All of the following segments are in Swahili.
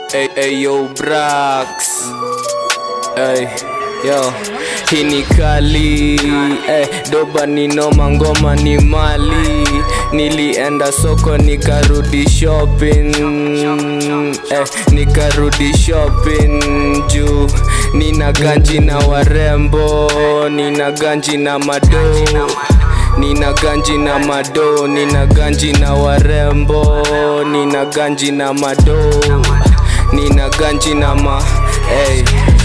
Hey, hey, yo, Brax. Hey, yo, hii ni kali hey, doba ni noma, ngoma ni mali. Nilienda soko nikarudi shopping hey, nikarudi shopping juu nina ganji na warembo, nina ganji na mado Nina ganji na mado, nina ganji na warembo, nina ganji na mado, nina ganji na ma hey,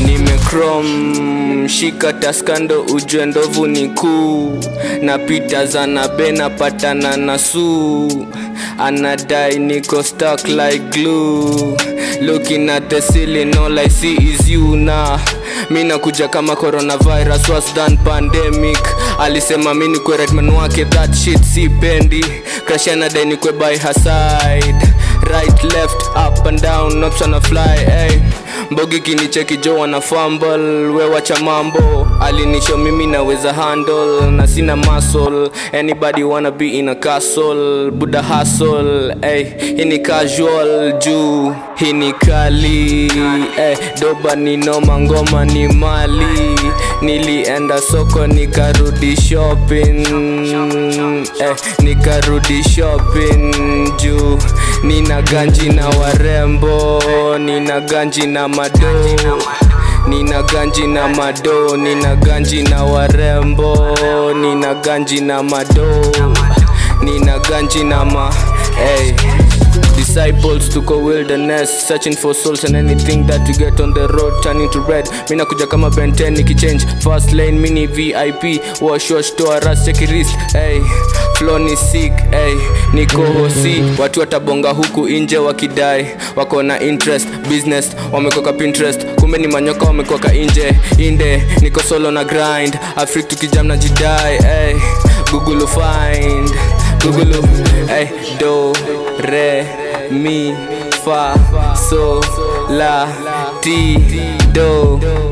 nimecrom shika taskando ujue ndovu ni kuu napita zanabe napatana na suu anadai niko stuck like glue looking at the ceiling all I see is you na mi nakuja kama coronavirus was done pandemic alisema mi nikwe redman wake that shit si pendi crash anadai nikwe by her side right left up and down not tryna fly hey. mbogi kinicheki jo wana fumble we wacha mambo alinisho mimi naweza handle na sina muscle anybody wanna be in a castle buda hustle hey. hii ni casual juu hii ni kali hey. doba ni noma ngoma ni mali nilienda soko nikarudi shopping eh, nikarudi shopping juu nina ganji na warembo nina ganji na mado nina ganji na mado nina ganji na warembo nina ganji na mado nina ganji na ma hey. disciples tuko wilderness searching for souls and anything that you get on the road turning to red mina kuja kama benten nikichange fast lane mini vip wash wash toa ras check wrist hey flow ni sick hey niko hosi watu watabonga huku nje wakidai wako na interest business wamekoka pinterest kumbe ni manyoka wamekoka nje inde niko solo na grind afrik tukijam na jidai hey google find google hey do re mi fa so la ti do